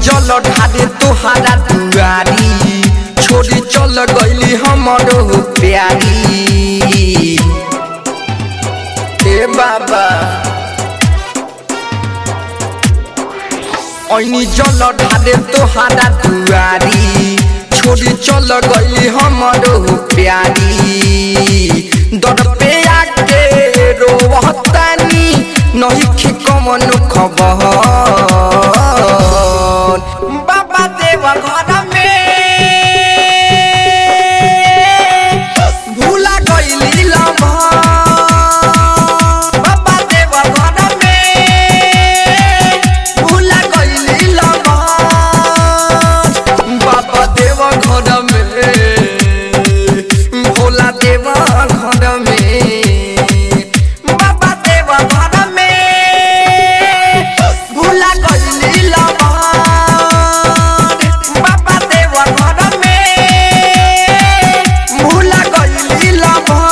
जल ढारे तोहारा दुआरी छोड़ी चल गईली हमरो प्यारी ए बाबा ऐनी जल ढारे तोहारा दुआरी छोड़ी चल गईली हमरो प्यारी दर पे आके रोवतानी नहीं खे कमन खबर बाबा देव घर में भूला गईली लम्हा बाबा देव घर में भूला गईली लम्हा बाबा देव घर में भोला देव घर में बाबा देव घर में भूला गईली लम्हा बाबा देव घर में भूला गईली लम्हा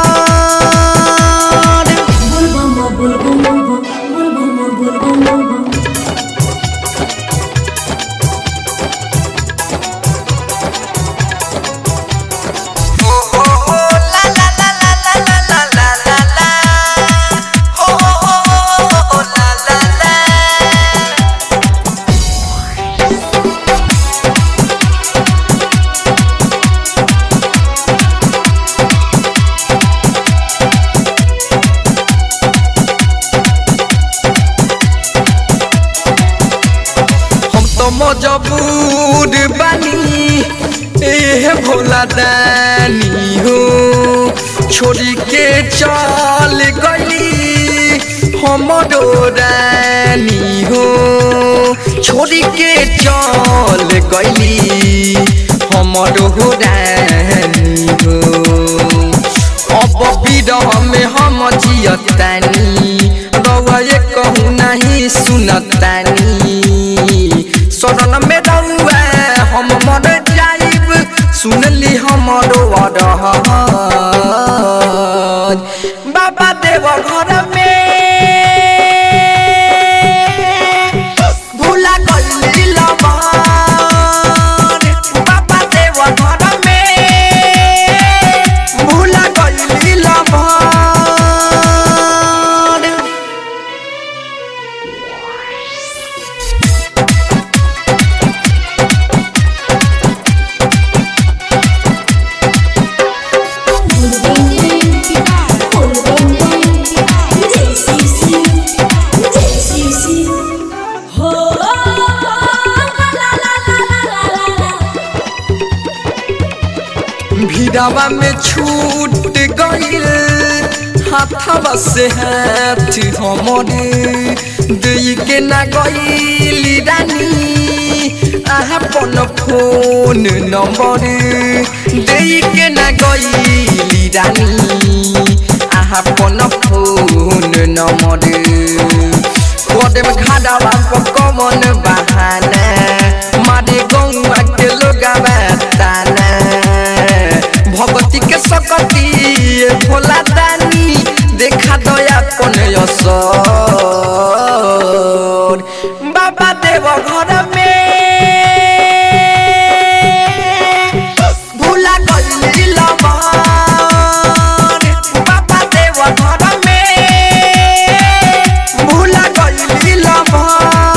Bulbama bulbama bulbama bulbama bulbama हम तो मजबूर बानी ए भोला दानी हो छोड़ी के चल गई हमरो रानी हो छोड़ी के चल गई हमरो रानी हो अब विरह में हम जियतानी रउए कहूँ नहीं सुनतानी शरण में रउआ हम मर जाइब सुनली हमरो अरह बाबा देव घर में भूला गईली लमहर बाबा देव घर में भूला गईली लमहर हो ला ला ला ला ला ला भिड़ावा में छूट गईल हाथवा से हाथ हमरे दई के ना गईली रानी अपन फोन नंबर दई के ना गईली रानी अपन फोन नंबर कदम खाडावा पर कमन बहाना मारे गौआ के लोगावा ताना भगवती के सकती ये भोला दानी देखा दया पन असर बाबा देव घर में भूला गईली लमहर बाबा देव घर में भूला गईली लमहर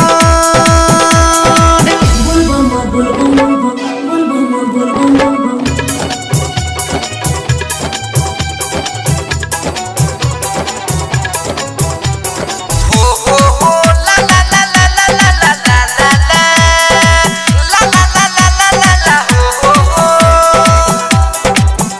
bulbama bulbama bulbama bulbama bulbama हो हो हो ला ला ला ला ला ला ला ला ला ला ला ला ला ला ला ला ला हो हो हो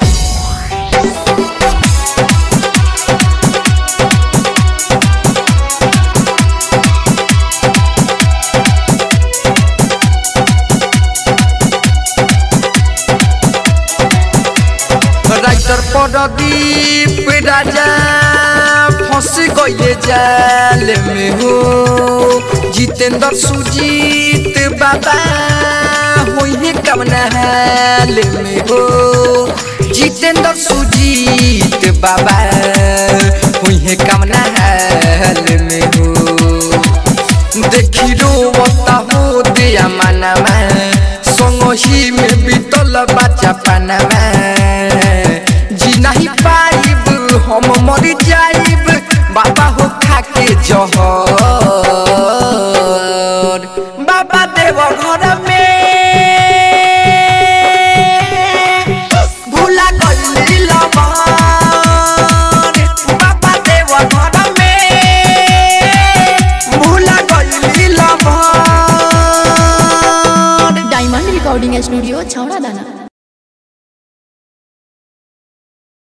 राइटर प्रदीप राजा फंस गए जाल में हो जितेंद्र सुजीत बाबा हुई कमना हाल में हो जितेंद्र सुजीत बाबा हुई कमना हाल में हो देखी रोवता हो दिया परानवा जी नहीं पाइब हम मर जाइब बाबा हो खा के जहर